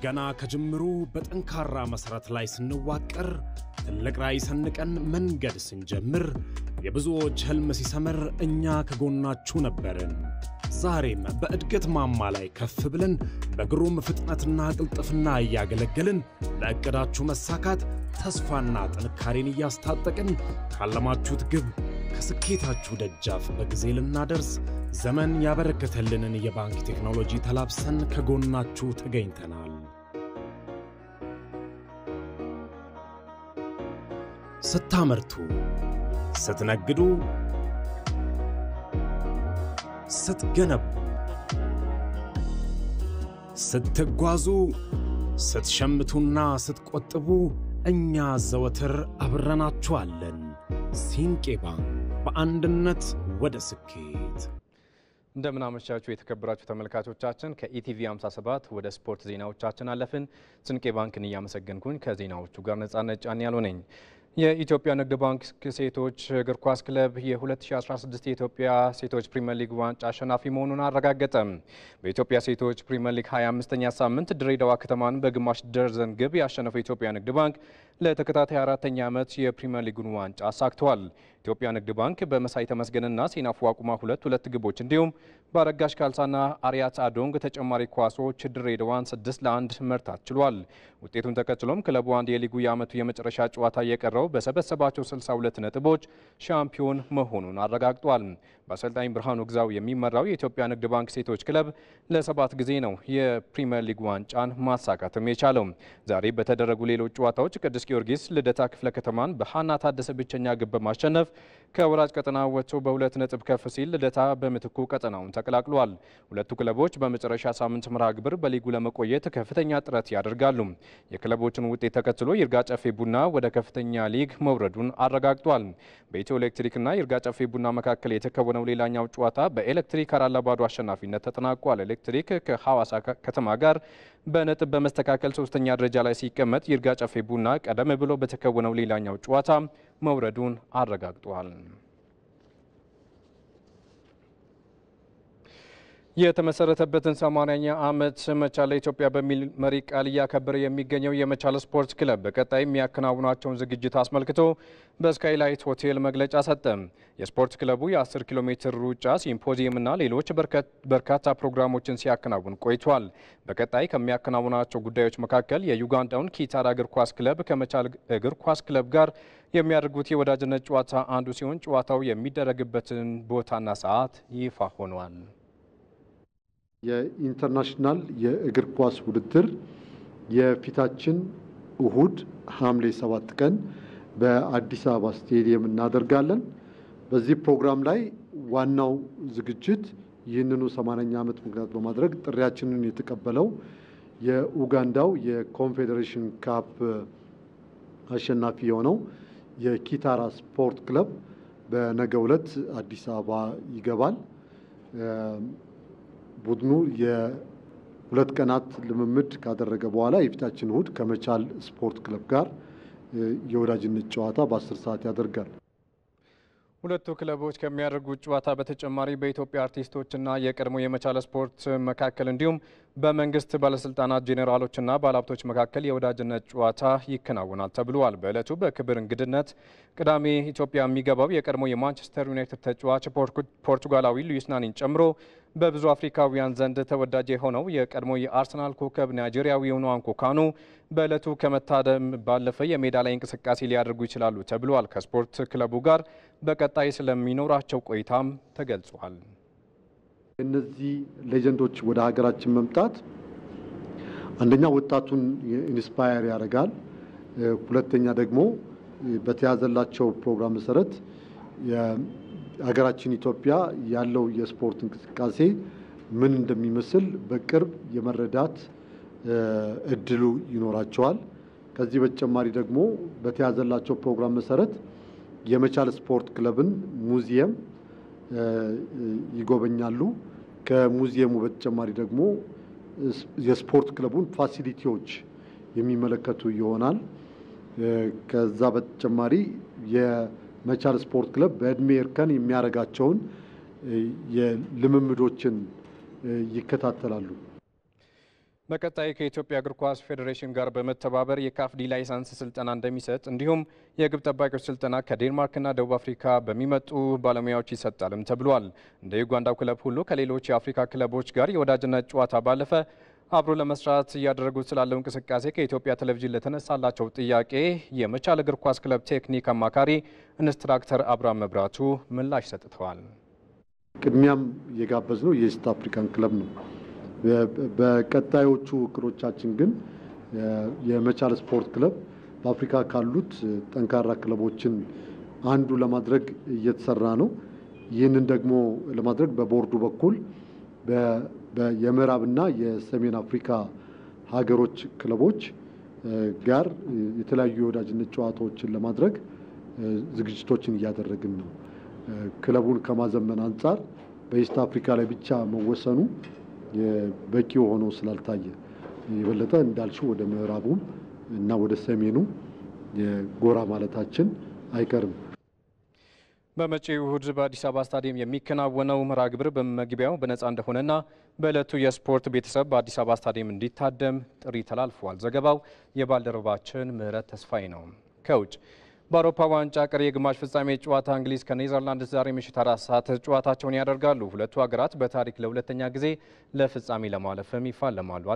ገና ከጅምሩ በጠንካራ መሠረት ላይ ስንዋቀር ትልቅ ራዕይ ሰንቀን መንገድ ስንጀምር የብዙዎች ሕልም ሲሰምር እኛ ከጎናችሁ ነበርን። ዛሬም በእድገት ማማ ላይ ከፍ ብለን በግሩም ፍጥነትና ቅልጥፍና እያገለገልን ለዕቅዳችሁ መሳካት ተስፋና ጥንካሬን እያስታጠቅን ካለማችሁት ግብ ከስኬታችሁ ደጃፍ በጊዜ ልናደርስ ዘመን ያበረከተልንን የባንክ ቴክኖሎጂ ተላብሰን ከጎናችሁ ተገኝተናል። ስታመርቱ፣ ስትነግዱ፣ ስትገነቡ፣ ስትጓዙ፣ ስትሸምቱና ስትቆጥቡ እኛ ዘወትር አብረናችኋለን። ሲንቄ ባንክ በአንድነት ወደ ስኬት። እንደምን አመሻችሁ የተከበራችሁ ተመልካቾቻችን። ከኢቲቪ 57 ወደ ስፖርት ዜናዎቻችን አለፍን። ስንቄ ባንክን እያመሰገንኩኝ ከዜናዎቹ ጋር ነጻነት ጫን ያለው ነኝ። የኢትዮጵያ ንግድ ባንክ ሴቶች እግር ኳስ ክለብ የ2016 የኢትዮጵያ ሴቶች ፕሪምየር ሊግ ዋንጫ አሸናፊ መሆኑን አረጋገጠ። በኢትዮጵያ ሴቶች ፕሪምየር ሊግ 25ኛ ሳምንት ድሬዳዋ ከተማን በግማሽ ደርዘን ግብ ያሸነፈው የኢትዮጵያ ንግድ ባንክ ለተከታታይ አራተኛ ዓመት የፕሪምየር ሊጉን ዋንጫ አሳክተዋል። ኢትዮጵያ ንግድ ባንክ በመሳይ ተመስገንና ሴናፉ አቁማ ሁለት ሁለት ግቦች እንዲሁም በአረጋሽ ካልሳና አሪያት አዶንግ ተጨማሪ ኳሶች ድሬዳዋን ስድስት ለአንድ መርታት ችሏል። ውጤቱን ተከትሎም ክለቡ አንድ የሊጉ የዓመቱ የመጨረሻ ጨዋታ እየቀረው በሰበሰባቸው 62 ነጥቦች ሻምፒዮን መሆኑን አረጋግጧል። በአሰልጣኝ ብርሃኑ ግዛው የሚመራው የኢትዮጵያ ንግድ ባንክ ሴቶች ክለብ ለሰባት ጊዜ ነው የፕሪምየር ሊግ ዋንጫን ማሳካትም የቻለው። ዛሬ በተደረጉ ሌሎች ጨዋታዎች ቅዱስ ጊዮርጊስ ልደታ ክፍለ ከተማን በሀና ታደሰ ብቸኛ ግብ በማሸነፍ ከወራጅ ቀጠና ወጥቶ በሁለት ነጥብ ከፍ ሲል ልደታ በምትኩ ቀጠናውን ተቀላቅሏል። ሁለቱ ክለቦች በመጨረሻ ሳምንት መርሃ ግብር በሊጉ ለመቆየት ከፍተኛ ጥረት ያደርጋሉ። የክለቦችን ውጤት ተከትሎ ይርጋ ጨፌ ቡና ወደ ከፍተኛ ሊግ መውረዱን አረጋግጧል። በኢትዮ ኤሌክትሪክና ይርጋ ጨፌ ቡና መካከል የተከወነው ሌላኛው ጨዋታ በኤሌክትሪክ አራት ለባዶ አሸናፊነት ተጠናቋል። ኤሌክትሪክ ከሐዋሳ ከተማ ጋር በነጥብ በመስተካከል ሶስተኛ ደረጃ ላይ ሲቀመጥ ይርጋ ጨፌ ቡና ቀደም ብሎ በተከወነው ሌላኛው ጨዋታ መውረዱን አረጋግጧል። የተመሰረተበትን 80ኛ ዓመት መቻል ለኢትዮጵያ በሚል መሪ ቃል እያከበረ የሚገኘው የመቻል ስፖርት ክለብ በቀጣይ የሚያከናውናቸውን ዝግጅት አስመልክቶ በስካይላይት ሆቴል መግለጫ ሰጠ። የስፖርት ክለቡ የ10 ኪሎ ሜትር ሩጫ ሲምፖዚየምና ሌሎች በርካታ ፕሮግራሞችን ሲያከናውን ቆይቷል። በቀጣይ ከሚያከናውናቸው ጉዳዮች መካከል የዩጋንዳውን ኪታራ እግር ኳስ ክለብ ከመቻል እግር ኳስ ክለብ ጋር የሚያደርጉት የወዳጅነት ጨዋታ አንዱ ሲሆን ጨዋታው የሚደረግበትን ቦታና ሰዓት ይፋ ሆኗል። የኢንተርናሽናል የእግር ኳስ ውድድር የፊታችን እሁድ ሐምሌ ሰባት ቀን በአዲስ አበባ ስቴዲየም እናደርጋለን። በዚህ ፕሮግራም ላይ ዋናው ዝግጅት ይህንኑ ሰማንያኛ ዓመት ምክንያት በማድረግ ጥሪያችንን የተቀበለው የኡጋንዳው የኮንፌዴሬሽን ካፕ አሸናፊ የሆነው የኪታራ ስፖርት ክለብ በነገው ዕለት አዲስ አበባ ይገባል። ቡድኑ የሁለት ቀናት ልምምድ ካደረገ በኋላ የፊታችን እሁድ ከመቻል ስፖርት ክለብ ጋር የወዳጅነት ጨዋታ በአስር ሰዓት ያደርጋል። ሁለቱ ክለቦች ከሚያደርጉት ጨዋታ በተጨማሪ በኢትዮጵያ አርቲስቶችና የቀድሞ የመቻል ስፖርት መካከል እንዲሁም በመንግስት ባለስልጣናት ጄኔራሎችና ባለሀብቶች መካከል የወዳጅነት ጨዋታ ይከናወናል ተብሏል። በዕለቱ በክብር እንግድነት ቅዳሜ ኢትዮጵያ የሚገባው የቀድሞ የማንቸስተር ዩናይትድ ተጫዋች ፖርቱጋላዊ ሉዊስ ናኒን ጨምሮ በብዙ አፍሪካውያን ዘንድ ተወዳጅ የሆነው የቀድሞ የአርሰናል ኮከብ ናይጄሪያዊ የሆነው አንኮ ካኑ በዕለቱ ከመታደም ባለፈ የሜዳ ላይ እንቅስቃሴ ሊያደርጉ ይችላሉ ተብሏል። ከስፖርት ክለቡ ጋር በቀጣይ ስለሚኖራቸው ቆይታም ተገልጿል። እነዚህ ሌጀንዶች ወደ ሀገራችን መምጣት አንደኛ ወጣቱን ኢንስፓየር ያደርጋል። ሁለተኛ ደግሞ በተያዘላቸው ፕሮግራም መሰረት ሀገራችን ኢትዮጵያ ያለው የስፖርት እንቅስቃሴ ምን እንደሚመስል በቅርብ የመረዳት እድሉ ይኖራቸዋል። ከዚህ በተጨማሪ ደግሞ በተያዘላቸው ፕሮግራም መሰረት የመቻል ስፖርት ክለብን ሙዚየም ይጎበኛሉ። ከሙዚየሙ በተጨማሪ ደግሞ የስፖርት ክለቡን ፋሲሊቲዎች የሚመለከቱ ይሆናል። ከዛ በተጨማሪ የመቻል ስፖርት ክለብ በእድሜ እርከን የሚያደርጋቸውን የልምምዶችን ይከታተላሉ። በቀጣይ ከኢትዮጵያ እግር ኳስ ፌዴሬሽን ጋር በመተባበር የካፍ ዲ ላይሰንስ ስልጠና እንደሚሰጥ እንዲሁም የግብ ጠባቂዎች ስልጠና ከዴንማርክና ደቡብ አፍሪካ በሚመጡ ባለሙያዎች ይሰጣልም ተብሏል። እንደ ዩጋንዳው ክለብ ሁሉ ከሌሎች የአፍሪካ ክለቦች ጋር የወዳጅነት ጨዋታ ባለፈ አብሮ ለመስራት እያደረጉት ስላለው እንቅስቃሴ ከኢትዮጵያ ቴሌቪዥን ለተነሳላቸው ጥያቄ የመቻል እግር ኳስ ክለብ ቴክኒክ አማካሪ ኢንስትራክተር አብርሃም መብራቱ ምላሽ ሰጥተዋል። ቅድሚያም የጋበዝ ነው የኢስት አፍሪካን ክለብ ነው። በቀጣዮቹ እቅዶቻችን ግን የመቻል ስፖርት ክለብ በአፍሪካ ካሉት ጠንካራ ክለቦችን አንዱ ለማድረግ እየተሰራ ነው። ይህንን ደግሞ ለማድረግ በቦርዱ በኩል የምዕራብና የሰሜን አፍሪካ ሀገሮች ክለቦች ጋር የተለያዩ የወዳጅነት ጨዋታዎችን ለማድረግ ዝግጅቶችን እያደረግን ነው። ክለቡን ከማዘመን አንጻር በኢስት አፍሪካ ላይ ብቻ መወሰኑ በቂ ሆኖ ስላልታየ የበለጠ እንዳልሽው ወደ ምዕራቡም እና ወደ ሰሜኑ ጎራ ማለታችን አይቀርም። በመጪው እሁድ በአዲስ አበባ ስታዲየም የሚከናወነው መርሃ ግብር በመግቢያው በነፃ እንደሆነና በዕለቱ የስፖርት ቤተሰብ በአዲስ አበባ ስታዲየም እንዲታደም ጥሪ ተላልፏል። ዘገባው የባልደረባችን ምህረት ተስፋዬ ነው። ከውጭ በአውሮፓ ዋንጫ ቀሪ የግማሽ ፍጻሜ ጨዋታ እንግሊዝ ከኔዘርላንድ ዛሬ ምሽት አራት ሰዓት ጨዋታቸውን ያደርጋሉ። ሁለቱ ሀገራት በታሪክ ለሁለተኛ ጊዜ ለፍጻሜ ለማለፍም ይፋለማሉ።